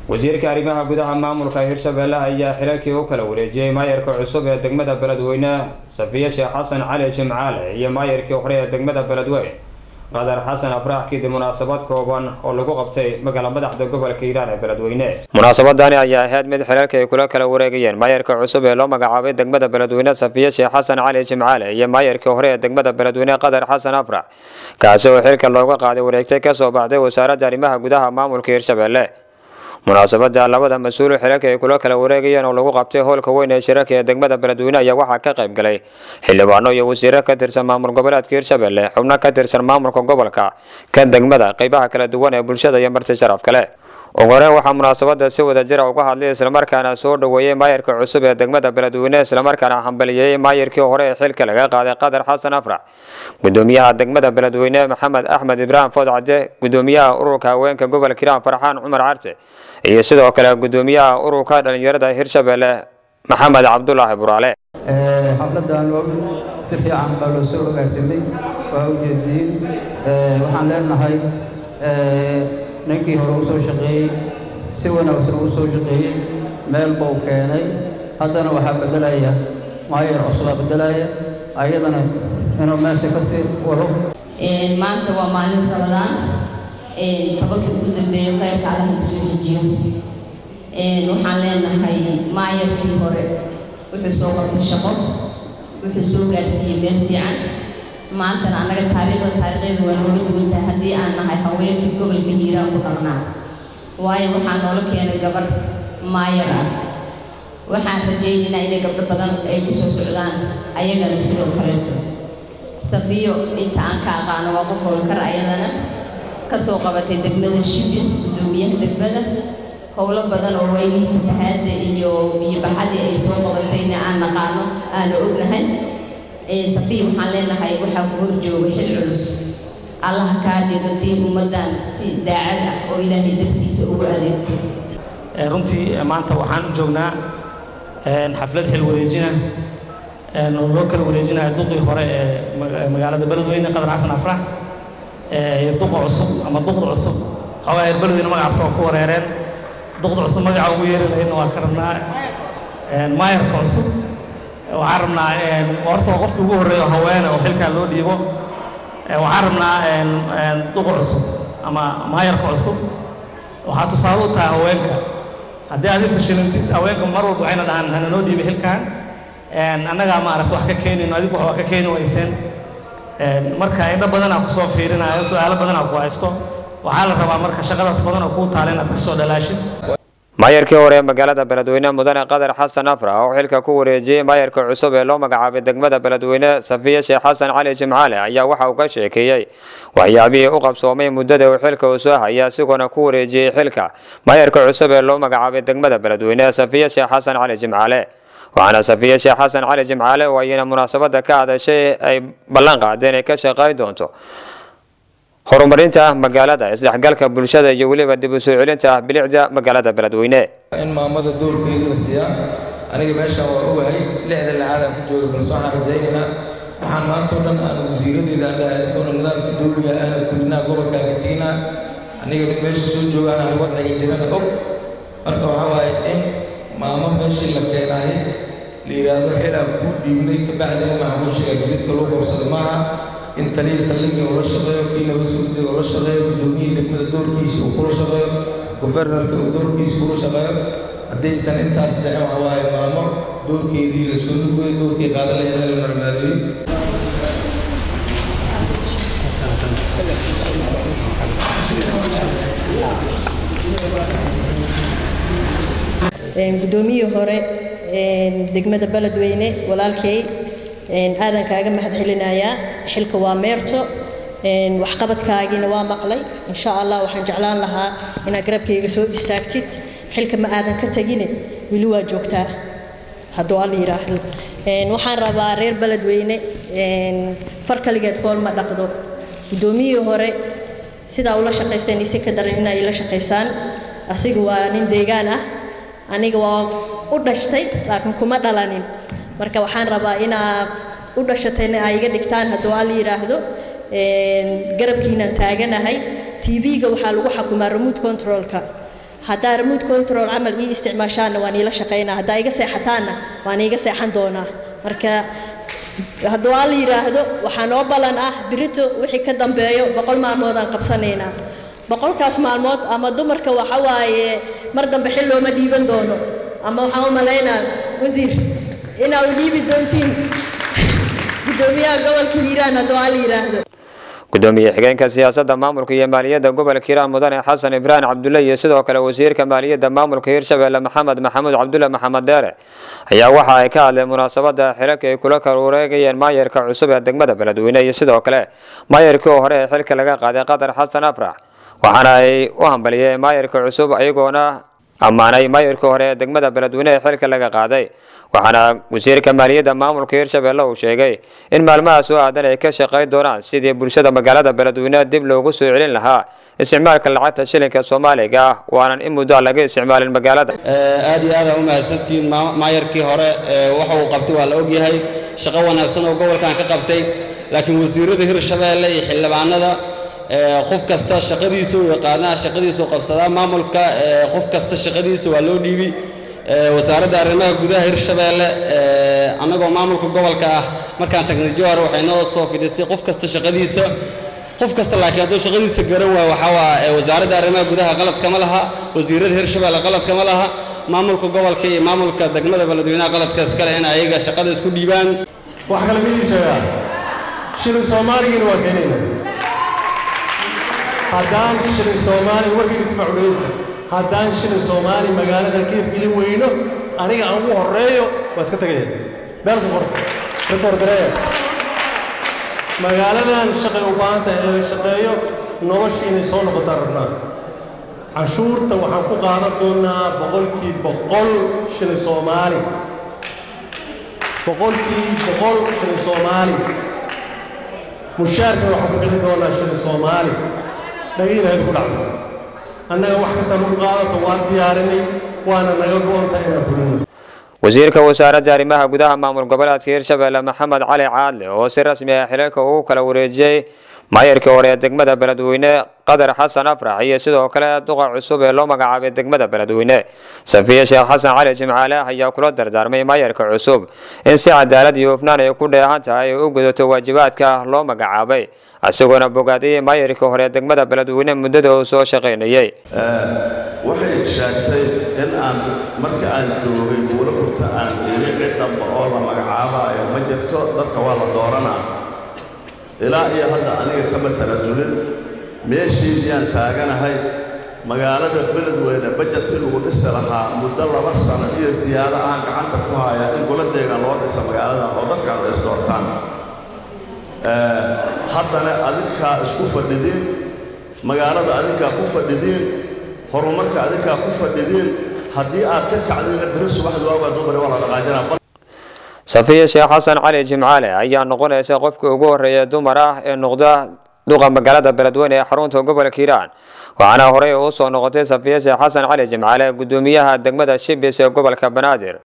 wasiirka arrimaha gudaha maamulka hirshabelle ayaa xilalkii u kala wareejiyey maayarka cusub ee degmada beledweyne safiye sheekh xasan cali jimcaale iyo maayarkii hore ee degmada beledweyne qadar xasan afraax kadib munaasabad kooban oo lagu qabtay magaala madaxda gobolka hiiraan ee beledweyne munaasabadani ayaa ahayd mid xilalka ay kula kala wareegayeen maayarka cusub ee loo magacaabay degmada beledweyne safiye sheekh xasan cali jimcaale iyo maayarkii hore ee degmada beledweyne qadar xasan afrax kaasi oo xilka looga qaaday wareegtay kasoo baxday wasaaradda arrimaha gudaha maamulka hirshabelle munaasabada labada mas-uul xilalka ay kula kala wareegayeen oo lagu qabtay howlka weyn ee shirarka ee degmada beledweyne ayaa waxaa ka qayb galay xildhibaano iyo wasiiro ka tirsan maamul goboleedka hirshabelle xubno ka tirsan maamulka gobolka ka degmada qeybaha kala duwan ee bulshada iyo marti sharaf kale ugu horeen waxaa munaasabada si wada jira uga hadlay islamarkaana soo dhoweeyey maayarka cusub ee degmada beledweyne islamarkaana hambaliyey maayarkii hore ee xilka laga qaaday qadar xasan afrax gudoomiyaha degmada beledweyne maxamed axmed ibraahim foodcade gudoomiyaha ururka haweenka gobolka hiiraan farxaan cumar carte iyo sidoo kale gudoomiyaha ururka dhalinyarada hirshabelle maxamed cabdulaahi buraale xafladan si fiican baa loo soo ogaasamay waa ujeediin waxaan leenahay ninkii hore u soo shaqeeyey si wanaagsan uu soo shaqeeyey meel buu keenay haddana waxaa beddelaya maayar cusubaa beddelaya ayadana inuu meesha ka sii wado maanta waa maalin rabadaan tobankii ugu dambeeyo khayrka allaha la soo dejiyo waxaan leenahay maayarkii hore wuxuu soo qabtay shaqo wuxuu soo gaarsiiyey meel fiican maantana annaga taariikhda taariikhdeeda waa noola duwantahay haddii aan nahay haweenkii gobolka hiiraan ku dhaqnaa waayo waxaa noola keenay gabadh maayar ah waxaan rajaynaynaa inay gabdho badan ay ku soo socdaan ayagana sidoo kaleeto safiyo inta aan ka aqaano waa qof howlkar ayadana kasoo qabatay degmada shibis gudoomiyaha degmada howlo badan oo weynihii fatahaadda iyo biyobaxadii ay soo qabatayna aan naqaano aana ognahay safiya waxaan leenahay waxaa ku hor jooga xil culus allaha kaa deegatiin ummaddan si daacad ah oo ilaahay dartiisa ugu adeegto runtii maanta waxaan u joognaa xaflad xil wareejina oo loo kala wareejinaya duqii hore ee magaalada beledweyne qadar xasan afrax iyo duqa cusub ama duqda cusub xoogaa reer beledweyne magacaas oo ku wareereen duqda cusub magaca ugu yeeri lahayna waa ka rabnaa maayarka cusub waxaan rabnaa horta waa qofkii ugu horreeya haweene oo xilkaa loo dhiibo waxaan rabnaa duqa cusub ama maayarka cusub waxaa tusaale u tahay haweenka haddii aad i fashilantid haweenka mar walba waxayna dhahaan hana noo dhiibay xilkan annagaa maaragta wax ka keenayno adigu wax waa ka keeni wayseen marka indho badanaa kusoo fiirinayo su-aalo badanaa ku haysto waxaa la rabaa marka shaqadaas badan oo kuu taala inaad kasoo dhalaashid maayarkii hore ee magaalada beledweyne mudane qadar xasan afrax oo xilka ku wareejiyey maayarka cusub ee loo magacaabay degmada beledweyne safiye sheekh xasan cali jimcaale ayaa waxa uu ka sheekeeyey waxyaabihii u qabsoomay muddada uu xilka uu soo haya isagoona ku wareejiyey xilka maayarka cusub ee loo magacaabay degmada beledweyne safiye sheekh xasan cali jimcaale waxaana safiye sheekh xasan cali jimcaale oo ayna munaasabada ka hadashay ay ballan qaadeen ay ka shaqayn doonto horumarinta magaalada isdhexgalka bulshada iyo weliba dib u soo celinta bilicda magaalada beledweyne in maamada doorkeeda la siiyaa aniga meeshaan waa ogahay lixda lacaadaan ku jooga balse waxaan rajaynaynaa waxaan maanta o dhan aan wasiiradeeda aan dhahay doona nidaamka dowliga aana fulinaa gobolkaan ka teginaa aniga mid meesha soo joogaan aan wadciga jirana og marka waxaa waaye in maamo meeshii la keenaayay la yidhaahdo xilaa kuu dhiibnay kabacdina maxamuushiga jididka loo qabsado maaha in taliya saldhigii ula shaqeeyo kii laba suudiga ula shaqeeyo gudoomiyihii degmada doorkiisa uu kula shaqeeyo gobernarka uu doorkiisa kula shaqeeyo haddaysan intaas dhicin waxaa waaye maamo doorkeedii la soo lugoyo doorkii qaada laheeda la marmaareeyey gudoomiyii hore degmada beledweyne walaalkay aadan kaaga mahad celinayaa xilka waa meerto waxqabadkaagiina waa maqlay insha allah waxaan jeclaan lahaa inaad garabkayga soo istaagtid xilka ma aadan ka tegine weli waa joogtaa hadduu alla yidhaahdo waxaan rabaa reer beledweyne far kaligeed fool ma dhaqdo guddoomiyihii hore sidaa ula shaqayseen isi ka daran inay la shaqaysaan asiga waa nin deegaan ah aniga waa u dhashtay laakiin kuma dhalanin marka waxaan rabaa inaa u dhashatayna ay iga dhigtaan hadduu alla yidhaahdo garabkiinaan taaganahay tv-ga waxaa lagu xakumaa remote controlka haddaa remote control camal ii isticmaashaanna waan iila shaqaynaa haddaa iga seexataanna waan iiga seexan doonaa marka hadduu alla yidhaahdo waxaa noo ballan ah birito wixii ka dambeeyo boqol maalmood aan qabsanaynaa boqolkaas maalmood ama dumarka waxa waaye mar dambe xil looma dhiiban doono ama waxaan u malaynaa wasiir inaa u dhiibi doontiin guddoomiyaha gobolka hiiraan hadduu alla yidhaahdo gudoomiye xigeenka siyaasadda maamulka iyo maaliyadda gobolka hiiraan mudane xasan ibraahim cabdulle iyo sidoo kale wasiirka maaliyadda maamulka hiirshabelle maxamed maxamuud cabdulle maxamed deere ayaa waxa ay ka hadleen munaasabada xilalka ay kula kala wareegayeen maayarka cusub ee degmada beledweyne iyo sidoo kale maayarkii hore ee xilka laga qaaday qatar xasan afrax waxaana ay u hambaliyeen maayarka cusub ayagoona ammaanay maayarkii hore ee degmada beledweyne ee xilka laga qaaday waxaana wasiirka maaliyadda maamulka hiirshabelle uu sheegay in maalmahaas oo aadan ay ka shaqayn doonaan sidii bulshada magaalada beledweyne dib loogu soo celin lahaa isticmaalka lacagta shilinka soomaaliga ah waanan in muddo laga isticmaalin magaalada aad iyo aad aa u mahadsantihiin maayarkii hore waxa uu qabtay waa la ogyahay shaqo wanaagsan oo gobolkan ka qabtay laakiin wasiirada hirshabeelle iyo xildhibaanada qof kasta shaqadiisa u yaqaanaa shaqadiisa u qabsadaa maamulka qof kasta shaqadiisa waa loo dhiibi wasaaradda arrimaha gudaha hirshabeelle annagoo maamulka gobolka ah markaan tagnay jowhar waxay noo soo fidhisay qof kasta shaqadiisa qof kasta laakiin hadduu shaqadiisa garan waayo waxaa waa wasaaradda arrimaha gudaha qalad kama laha wasiirada hirshabeelle qalad kama laha maamulka gobolka iyo maamulka degmada beledweynaha qaladka iskale in ayaga shaqada isku dhiibaan wax kale midii sheegaa shilin soomaaligiina waa keenayna haddaan shilin soomaali warkigiisa macudaysa haddaan shilin soomaali magaaladan ka hirgelin weyno aniga aan ugu horreeyo waa iska tegaya beelku qor rikoor gareeya magaaladan shaqay u baahan tahay in laga shaqeeyo noloshii inay soo noqotaan rabnaa canshuurta waxaan ku qaadan doonaa boqolkii boqol shilin soomaali boqolkii boqol shilin soomaali mushaarkana waxaan ku celin doonaa shilin soomaali dhagiinahayd ku dhacdo annaga wax kasta nagu qaadato waan diyaarinay waana naga go-onta inaan fulino wasiirka wasaaradda arrimaha gudaha maamul goboleedka hiirshabelle maxamed cali caadle oo si rasmi ah xilalka ugu kala wareejiyey maayarkii hore ee degmada beledweyne qadar xasan afrax iyo sidoo kale duqa cusub ee loo magacaabay degmada beledweyne safiye sheekh xasan cali jimcaale ayaa kula dardaarmay maayarka cusub in si cadaalad iyo hufnaan ay ku dheehan tahay ay u gudato waajibaadka loo magacaabay isagoona bogaadiyey maayarkii hore ee degmada beledweyne muddada uu soo shaqaynayey waxay sheegtay in aan marka aan joogay buulo hurta aan iri cid damba oo la magacaabaayo ma jirto dadka waa la dooranaa ilaa iyo hadda aniga kama talasulin meeshiidiyaan taaganahay magaalada beledweyne bajetkii lagu dhisi lahaa muddo laba sano iyo siyaado aan gacanta ku hayaa in goladeegan loo dhisa magaaladan oo dadkan ay isdoortaan haddana adinkaa isku fadhidiin magaalada adinkaa ku fadhidiin horumarka adinkaa ku fadhidiin haddii aad ka kacdiina beri subaxdu waagaa dumari waa la dhaqaajinaa safiye sheekh xasan cali jimcaale ayaa noqonaysa qofkii ugu horreeya dumar ah ee noqda duqa magaalada beledweyne ee xarunta gobolka hiiraan waxaana horey uu soo noqotay safiye sheekh xasan cali jimcaale gudoomiyaha degmada shibis ee gobolka banaadir